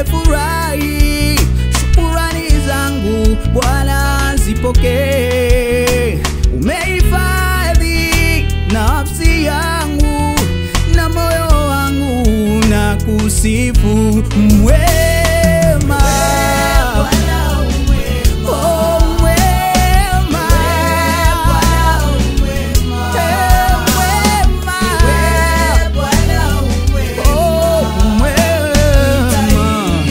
nimefurahi. Shukurani zangu Bwana zipokee. Umehifadhi nafsi yangu na moyo wangu na kusifu mwema. Oh, mwema. Eh, mwema. Oh, mwema.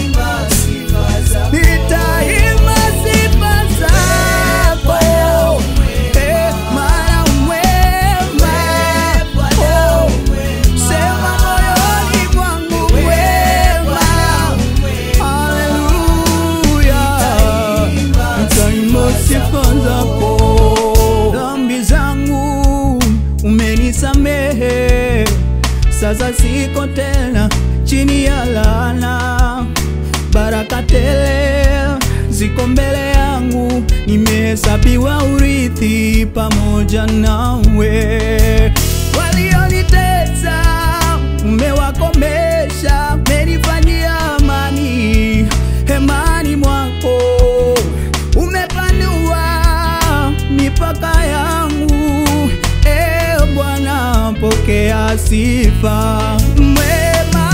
Nitaimba sifa zako, eh, maana mwema. Oh, sema moyoni mwangu mwema. Haleluya. Nitaimba sifa zako. Dhambi zangu umenisamehe, sasa siko tena chini ya laana. Baraka tele ziko mbele yangu, nimehesabiwa urithi pamoja nawe. Walionitesa umewakomesha, umenifanyia amani hemani mwako, umepanua mipaka yangu. E Bwana, pokea sifa mwema.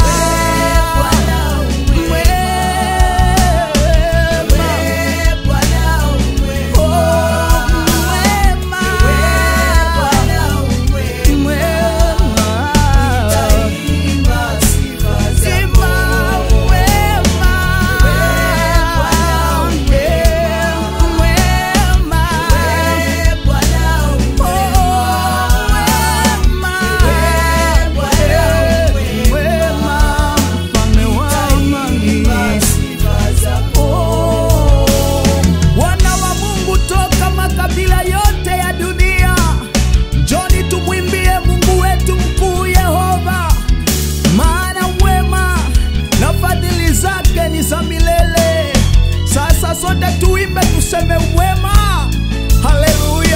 Wana wa Mungu toka makabila yote ya dunia, njoni tumwimbie Mungu wetu mkuu Yehova, maana wema na fadhili zake ni za milele. Sasa sote tuimbe, tuseme wema. Haleluya,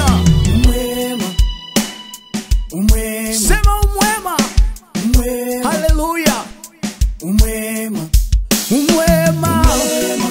sema umwema. Haleluya, umwema, umwema.